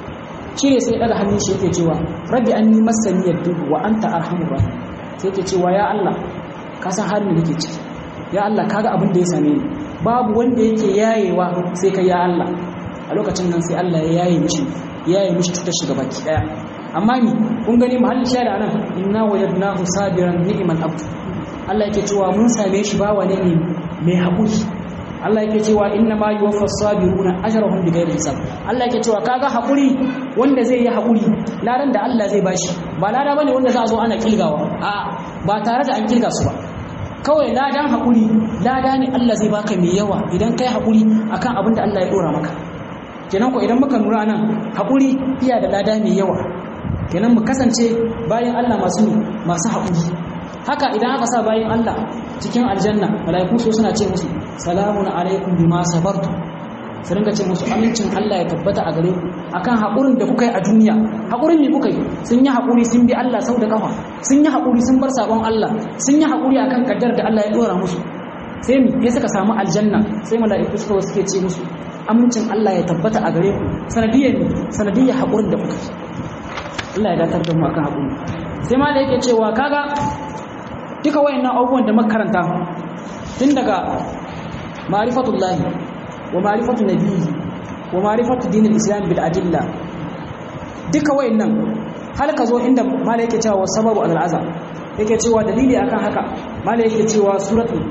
shi ne sai daga hannun shi yake cewa rabbi anni massani yaddu wa anta arhamur rahim sai yake cewa ya Allah ka san halin da nake ciki ya Allah kaga abin da ya same ni babu wanda yake yayewa sai kai ya Allah a lokacin nan sai Allah ya yaye mishi yaye mishi cutar shiga baki daya amma ni kun gani mahallin shari'a nan inna wajadnahu sabiran ni'mal abd Allah yake cewa mun same shi bawa ne ne mai haƙuri Allah yake cewa inna ma yuwaffa sabiruna ajrahum bighairi hisab Allah yake cewa kaga haƙuri wanda zai yi haƙuri ladan da Allah zai bashi ba lada bane wanda za a zo ana kilgawa a ba tare da an kilga su ba kawai ladan haƙuri lada ne Allah zai baka mai yawa idan kai haƙuri akan abin da Allah ya dora maka kenan ko idan muka nura nan haƙuri iya da lada mai yawa kenan mu kasance bayan Allah masu masu haƙuri haka idan aka sa bayan Allah cikin aljanna malaiku so suna ce musu salamun alaikum bima sabartu su ringa ce musu amincin Allah ya tabbata a gare ku akan haƙurin da kuka yi a duniya haƙurin ne kuka yi sun yi haƙuri sun bi Allah sau da ƙafa sun yi haƙuri sun bar sabon Allah sun yi haƙuri akan kaddar da Allah ya ɗora musu sai mi ya suka samu aljanna sai mala'iku suka suke ce musu amincin Allah ya tabbata a gare ku sanadiyyar ne sanadiyyar haƙurin da kuka yi Allah ya datar da mu akan haƙuri sai ma da yake cewa kaga duka wayannan abubuwan da makaranta tun daga ma'rifatullahi wa ma'rifatu nabiyyi wa ma'rifatu dinil islam bil adilla duka wayannan har ka zo inda mala yake cewa sababu al azab yake cewa dalili akan haka mala yake cewa suratul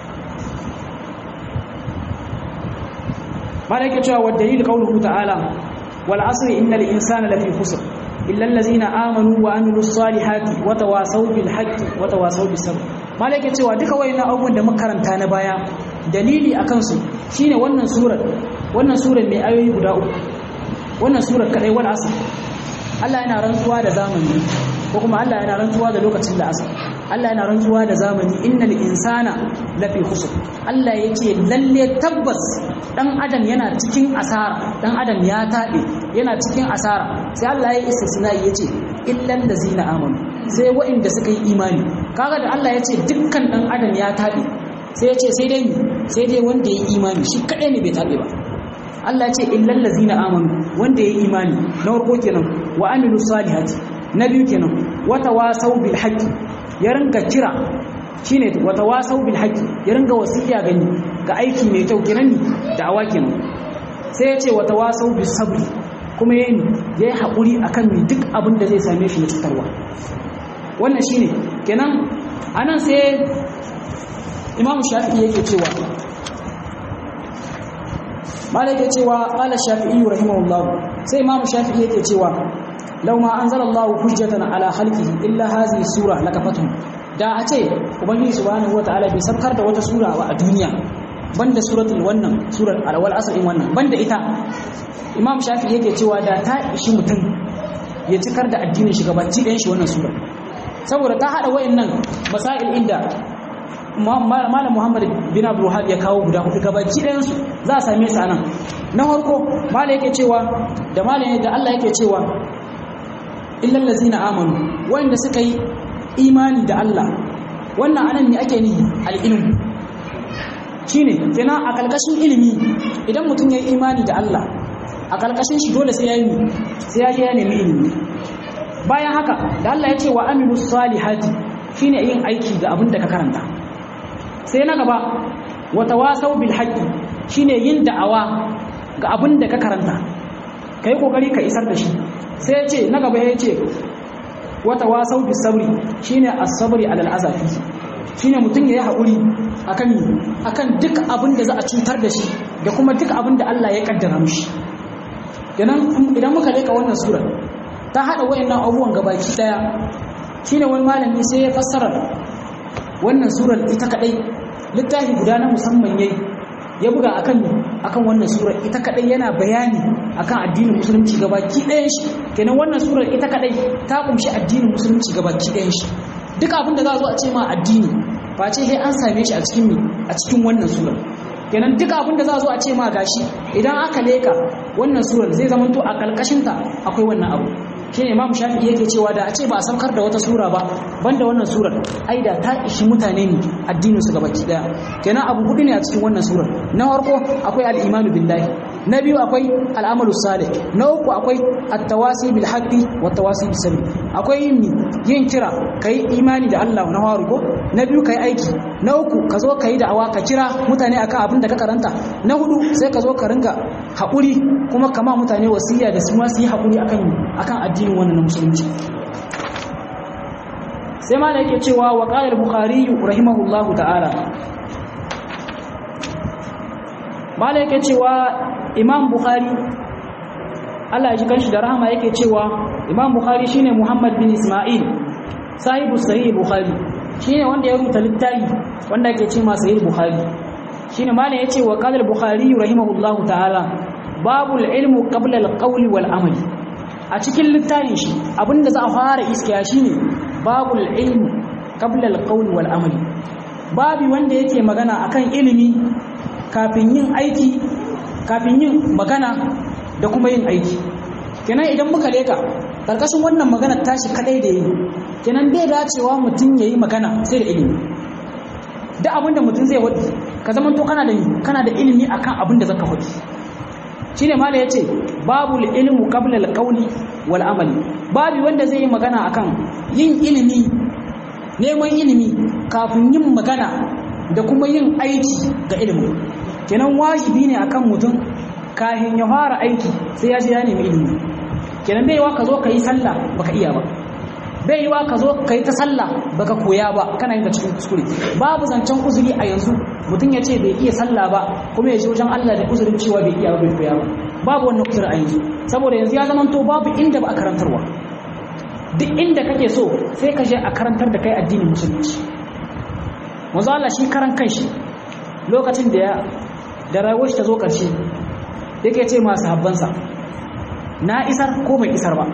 mala yake cewa wa dalil qawluhu ta'ala wal asri innal insana lafi khusr illa allazina amanu wa amilus salihati wa tawasaw bil haqqi wa tawasaw bis sabr malaka cewa duka wayannan abubuwan da makaranta na baya dalili akan su shine wannan surar wannan surar mai ayoyi guda uku wannan surar kadai wal asr Allah yana rantsuwa da zamani ko kuma Allah yana rantsuwa da lokacin da asr Allah yana rantsuwa da zamani innal insana lafi khusr Allah yake lalle tabbas dan adam yana cikin asara dan adam ya tabe yana cikin asara sai Allah ya istisna yace illal ladzina amanu sai waɗanda suka yi imani kaga da Allah yace dukkan dan adam ya tabe sai yace sai dai sai dai wanda ya yi imani shi kadai ne bai tabe ba Allah ya ce illal ladzina amanu wanda ya yi imani na farko kenan wa amilu salihati na biyu kenan wa tawasaw bil haqqi ya ringa kira shine wa tawasaw bil haqqi ya ringa wasiya gani ga aiki mai kyau kenan ni da'awa kenan sai ya ce wa tawasaw bis sabri kuma yayin ya yi haƙuri akan mai duk abin da zai same shi na cutarwa wannan shine kenan anan sai imamu shafi'i yake cewa malai yake cewa qala shafi'i rahimahullah sai imamu shafi'i yake cewa law ma anzalallahu hujjatan ala khalqihi illa hadhihi sura lakafatuhum da a ce ubangiji subhanahu wataala bai sabkar da wata sura ba a duniya banda suratul wannan surar alwal asr in wannan banda ita imam shafi yake cewa da ta ishi mutum ya cikar da addinin shi gabaci ɗayan shi wannan sura saboda ta haɗa wayannan masail inda malam muhammad bin abdul wahab ya kawo guda hudu gabaci ɗayan su za a same su anan na farko malam yake cewa da malam da Allah yake cewa illal ladzina amanu wayanda suka yi imani da Allah wannan anan ne ake nihi al-ilm shine kenan a kalkashin ilimi idan mutum ya yi imani da Allah a ƙarƙashin shi dole sai ya yi sai ya je ya nemi ilimi bayan haka da Allah ya ce wa amilu salihati shine yin aiki ga abin da ka karanta sai na gaba wa tawasau bil haqqi shine yin da'awa ga abin da ka karanta kai kokari ka isar da shi sai ya ce na gaba ya ce wa tawasau bis sabri shine as-sabri alal azafi shine mutum ya yi haƙuri akan akan duk abin da za a cutar da shi da kuma duk abin da Allah ya kaddara mishi idan muka leka wannan surar ta haɗa wayannan abubuwan gabaki ɗaya shine wani malami sai ya fassara wannan surar ita kadai littafi guda na musamman yayi ya buga akan akan wannan surar ita kadai yana bayani akan addinin musulunci gabaki ɗayan shi kenan wannan surar ita kadai ta kumshi addinin musulunci gabaki ɗayan shi duk abin da za a zo a ce ma addini face sai an same shi a cikin a cikin wannan surar kenan duk abin da za a zo a ce ma gashi idan aka leka wannan surar zai zama to a kalkashinta akwai wannan abu shi ne imamu shafi'i yake cewa da a ce ba a saukar da wata sura ba banda wannan surar ai da ta ishi mutane ne addinin su gabaki daya kenan abu hudu ne a cikin wannan surar na farko akwai al-imanu billahi na biyu akwai al'amalu salih na uku akwai at-tawasi bil haqqi wat tawasi bis sabr akwai yin yin kira kai imani da Allah na faru ko na biyu kai aiki na uku ka zo kai da'awa ka kira mutane akan abin da ka karanta na hudu sai ka zo ka ringa haƙuri kuma kama mutane wasiya da su ma su yi haƙuri akan akan addinin wannan na musulunci sai ma da yake cewa wa qala al-bukhari rahimahullahu ta'ala mala yake cewa imam bukhari Allah ya ji kanshi da rahama yake cewa imam bukhari shine muhammad bin isma'il sahibu sahih bukhari shine wanda ya rubuta littafi wanda yake ce ma sahih bukhari shine mala yace wa qala al-bukhari rahimahullahu ta'ala babul ilmu qabla al-qawli wal amali a cikin littafin shi abinda za a fara iskiya shine babul ilmu qabla al-qawli wal amali babi wanda yake magana akan ilimi kafin yin aiki kafin yin magana da kuma yin aiki kenan idan muka leka karkashin wannan magana tashi kadai da yi kenan bai dacewa mutum yayi magana sai da ilimi duk abin da mutum zai wadi ka zama to kana da kana da ilimi akan abin da zaka wadi shine mala yace babu ilmu qabla al-qawli wal amali babu wanda zai yi magana akan yin ilimi neman ilimi kafin yin magana da kuma yin aiki ga ilimin kenan wajibi ne akan mutum kafin ya fara aiki sai ya je ya nemi ilimi kenan bai yiwa ka zo ka yi sallah baka iya ba bai yiwa ka zo ka yi ta sallah baka koya ba kana yin da cikin kuskure babu zancen uzuri a yanzu mutum ya ce bai iya sallah ba kuma ya je wajen Allah da uzurin cewa bai iya ba bai koya ba babu wannan uzuri a yanzu saboda yanzu ya zama to babu inda ba a karantarwa duk inda kake so sai ka je a karantar da kai addinin musulunci manzo Allah shi karan kanshi lokacin da ya da rayuwar shi ta zo ƙarshe yake ce masu habbansa na isar ko bai isar ba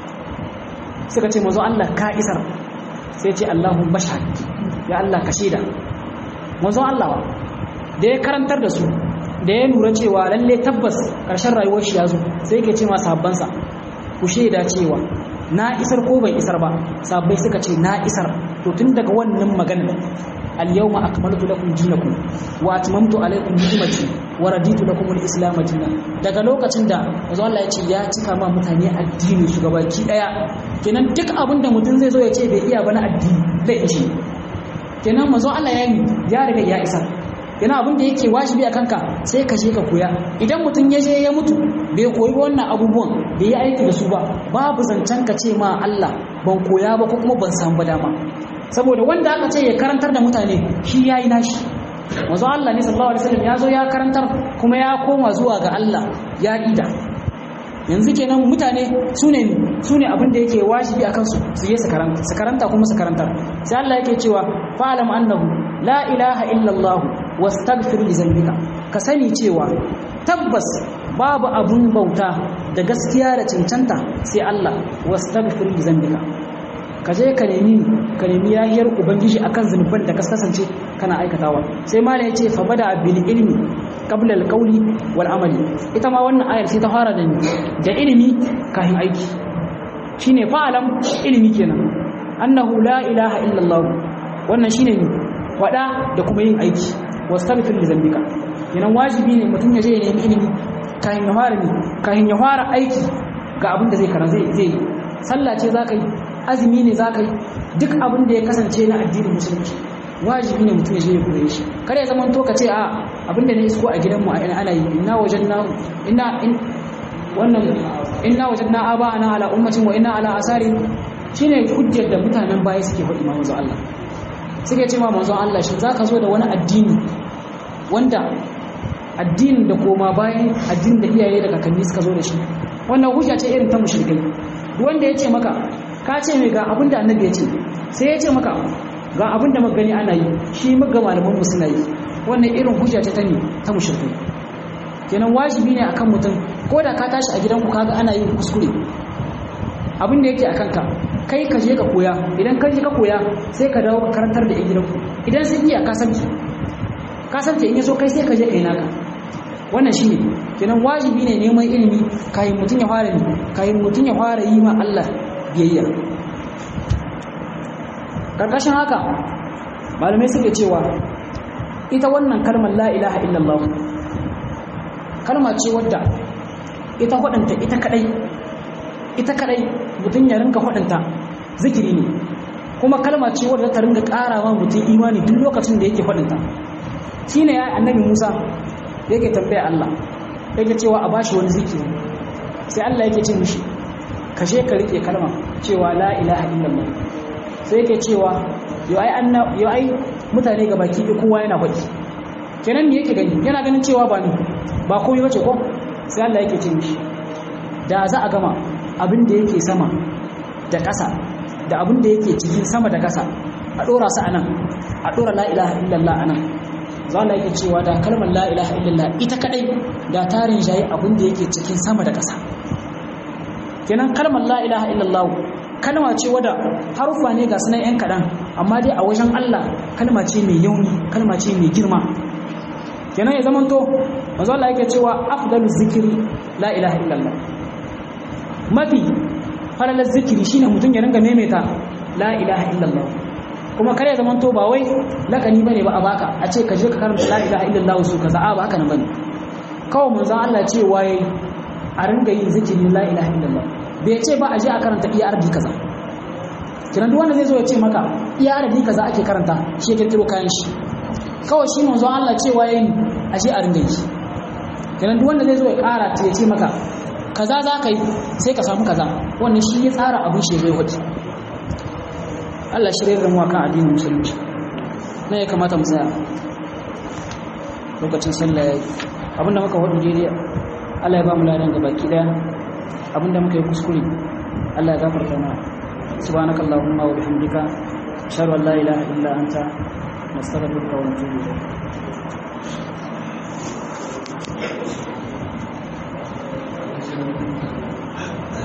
suka ce manzo Allah ka isar sai ce Allahu bashhad ya Allah ka shaida manzo Allah da ya karantar da su da ya lura cewa lalle tabbas ƙarshen rayuwar shi ya zo sai yake ce masu habbansa ku shaida cewa na isar ko bai isar ba sabbai suka ce na isar to tun daga wannan magana al-yawma akmaltu lakum dinakum wa atmamtu alaykum ni'mati wa raditu lakum al-islam dinan daga lokacin da manzo Allah ya ce ya cika ma mutane addini su gabaki daya kenan duk abin da mutum zai zo ya ce bai iya ba na addini zai ishe kenan manzo Allah ya yi ya riga ya isar yana abin da yake wajibi a kanka sai ka je ka koya idan mutum ya je ya mutu bai koyi wannan abubuwan bai yi aiki da su ba babu zancen ka ce ma Allah ban koya ba ko kuma ban samu ba dama saboda wanda aka ce ya karantar da mutane shi yayi nashi manzo Allah ne sallallahu alaihi wasallam ya zo ya karantar kuma ya koma zuwa ga Allah ya ida yanzu kenan mutane sune sune abin da yake wajibi akan su su yi su karanta su karanta kuma su karantar sai Allah yake cewa fa'lam annahu la ilaha illa Allah wastaghfir li dhanbika ka sani cewa tabbas babu abun bauta da gaskiya da cancanta sai Allah wastaghfir li dhanbika ka je ka nemi ka nemi yahiyar ubangiji akan zunuban da ka kasance kana aikatawa sai mala yace fa bada bil ilmi qabla al qawli wal amali ita ma wannan ayar sai ta fara da da ilimi kafin aiki shine fa'alam ilimi kenan annahu la ilaha illa allah wannan shine ne wada da kuma yin aiki wastaghfir li dhanbika kenan wajibi ne mutum ya je ya nemi ilimi kafin ya fara ne kafin ya fara aiki ga abin da zai karanta zai zai sallah ce zaka yi azumi ne za ka yi duk abin da ya kasance na addinin musulunci wajibi ne mutum ya je ya koye shi kare ya zaman to ka ce a abin da ne isko a gidanmu a ana yi inna wajen na inna in wannan inna wajen na aba ana ala ummacin wa inna ala asari shine hujjar da mutanen baya suke faɗi ma manzo Allah suke ce ma manzo Allah shin zaka zo da wani addini wanda addinin da koma bayan addinin da iyaye da kakanni suka zo da shi wannan hujja ce irin ta mushrikai wanda ya ce maka ka ce mai ga abin da annabi ya ce sai ya ce maka ga abin da magani ana yi shi maga malaman mu suna yi wannan irin hujja ta ne ta mushrikai kenan wajibi ne akan mutum ko da ka tashi a gidanku kaga ana yin kuskure abin da yake a kanka kai ka je ka koya idan ka je ka koya sai ka dawo ka karantar da gidanku idan sun iya ka san ka san in yaso kai sai ka je kai naka wannan shine kenan wajibi ne neman ilimi kayan mutum ya fara ne kayan mutum ya fara yi ma Allah biyayya karkashin haka malamai suke cewa ita wannan kalmar la ilaha illallah kalma ce wadda ita hudanta ita kadai ita kadai mutum ya rinka hudanta zikiri ne kuma kalma ce wadda ta ringa karawa mutum imani duk lokacin da yake hudanta shine ya annabi Musa yake tambaya Allah yake cewa a bashi wani zikiri sai Allah yake ce mishi kashe ka rike kalma cewa la ilaha illallah sai yake cewa yau ai anna yau ai mutane ga baki ɗaya kowa yana faɗi kenan me yake gani yana ganin cewa ba ni ba komai bace ko sai Allah yake ce mishi da za a gama abin da yake sama da ƙasa da abin da yake cikin sama da ƙasa a ɗora su anan a ɗora la ilaha illallah anan za Allah yake cewa da kalmar la ilaha illallah ita kadai da tarin shayi abin da yake cikin sama da ƙasa kenan kalmar la ilaha illallah kalma ce wadda harufa ne ga sunan yan kaɗan amma dai a wajen Allah kalma ce mai yauni kalma ce mai girma kenan ya zamanto manzo Allah yake cewa afdalu zikiri la ilaha illallah mafi falalar zikiri shine mutum ya ringa maimaita la ilaha illallah kuma kare ya zamanto ba wai lakani bane ba a baka a ce ka je ka karanta la ilaha illallah su kaza a ba haka nan bane kawai manzo Allah ce waye a ringa yin zikiri la ilaha illallah bai ce ba a je a karanta iya ardi kaza kiran duk wanda zai zo ya ce maka iya ardi kaza ake karanta shi ya kirkiro kayan shi kawai shi manzo Allah ce waye ni a je a ringa yi kiran duk wanda zai zo ya kara ya ce maka kaza za ka yi sai ka samu kaza wannan shi ya tsara abin shi zai wuce Allah shirye da mu akan addinin musulunci na ya kamata mu tsaya lokacin sallah yayi abinda muka hudu daidai Allah ya ba mu ladan ga baki daya abinda muka yi kuskure Allah ya gafarta mana subhanakallahumma wa bihamdika ashhadu an la ilaha illa anta nastaghfiruka wa natubu ilayk